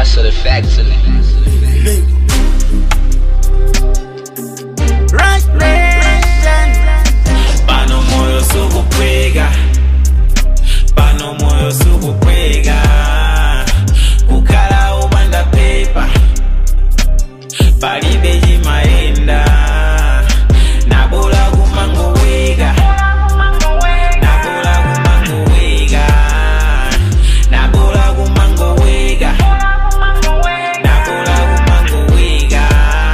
hustle the factory. Right nation. pano moyo sukuphika pano moyo sukuphika kukhala ubanda pepa palibe chimayenda nabola kumangowika nabola kumangowika nabola kumangowika nabola kumangowika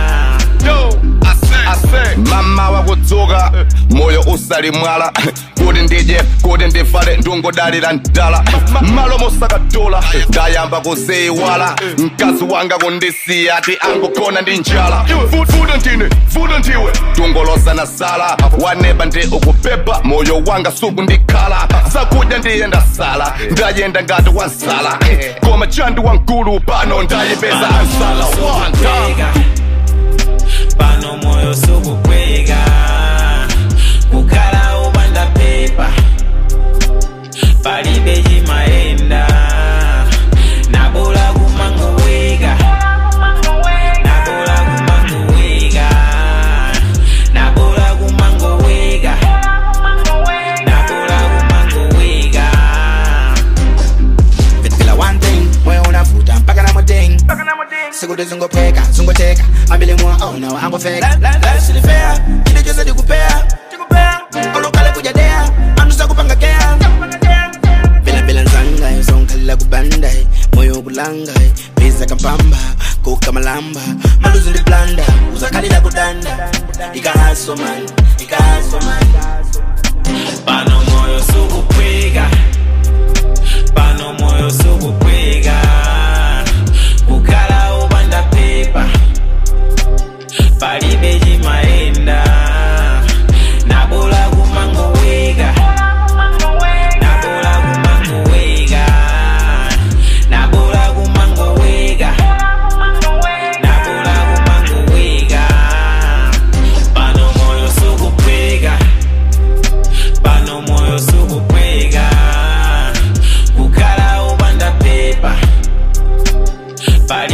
mama wakudzuka moyo usali mwala kuti ndidye kuti ndivale ndungodalira mdala malo mosakatola ndayamba kuziyiwala mkazi wanga kundisiya ati angogona ndi njala vuda ndine vuda ndiwe tungolosa na sala waneba ndi ukupepa moyo wanga suku ndikhala zakudya ndiye ndasala ndayenda ngati wansala koma chandi wankulu pano ndayipeza ansala wanga sukuphika pano moyo sukuphika kukhala ubanda pepa palibe chimayenda nabola kumangowika nabola kumangowika nabola kumangowika nabola kumangowika Fitila one thing, moyo unavuta mpaka na moding. Siku zingopeka, zingoteka, ambile mwa oh no, angofeka. Life si fair, ile jose dikupea. Olokale kujadea, anusa kupanga kea. Bila bila nzanga, yosonkala kubanda, moyo kulanga, pesa kampamba, koka malamba, maluzi ndi blanda, uzakali la kudanda. Ikahaso man, ikahaso man. pano moyo sukuphika pano moyo sukuphika kukhala ubanda pepa palibe